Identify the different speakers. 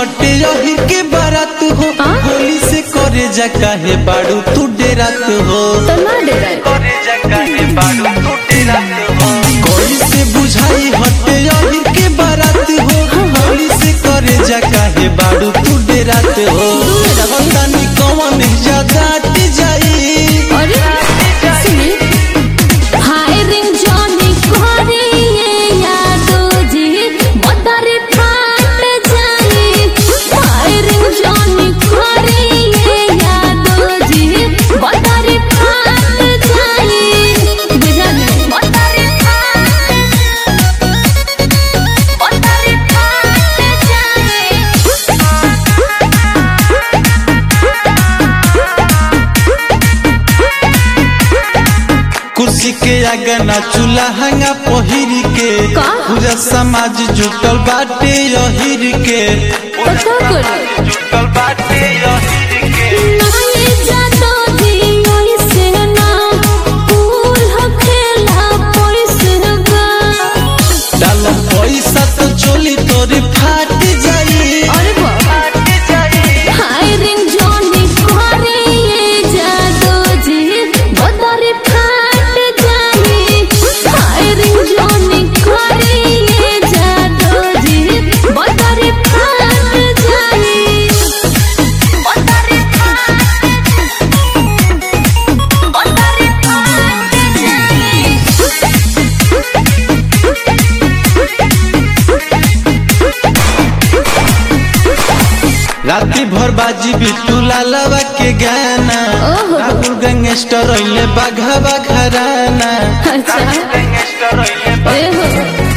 Speaker 1: हटे यही के बारात हो
Speaker 2: आ?
Speaker 1: होली से करे जा काहे बाड़ू तू डेरात हो
Speaker 2: तो ना डराए
Speaker 1: करे जा काहे बाड़ू तू डेरात हो कोई से बुझाई हटे यही के बारात हो होली से करे जा काहे बाड़ू तू डेरात हो बतानी कौन ज्यादा अट जाई
Speaker 2: अरे सुनी हाय रिंग जॉनी करे ये यादो जी मदर फाट जाए हाय रिंग जॉनी करे ये यादो जी मदर फाट जाए बुझा नहीं मदर फाट मदर फाट जाए
Speaker 1: कुर्सी के आगे ना चूल्हा हंगा पहिर के
Speaker 2: का?
Speaker 1: पूरा समाज जुटल बाटे यहिर के
Speaker 2: तो क्या करी
Speaker 1: जुटल बाटे यहिर के
Speaker 2: नाये जातो जी ओइसे ना फूल हो खेला पैसे बा
Speaker 1: डाल पैसा तो चोली तोरी फाट जाई
Speaker 2: अरे बा
Speaker 1: फाट जाई
Speaker 2: हाय रिंग जॉनी करे ये जादो जी बदर फाट जाए हाय रिंग जॉनी करे ये जादो जी बदर फाट जाए बदर फाट बदर फाट जाए
Speaker 1: राती भर बाजी बिट्टू लालवा के गाना
Speaker 2: ओहो।
Speaker 1: राहुल गैंगस्टर अइले बाघा बाघराना
Speaker 2: अच्छा
Speaker 1: गैंगस्टर अइले
Speaker 2: ए हो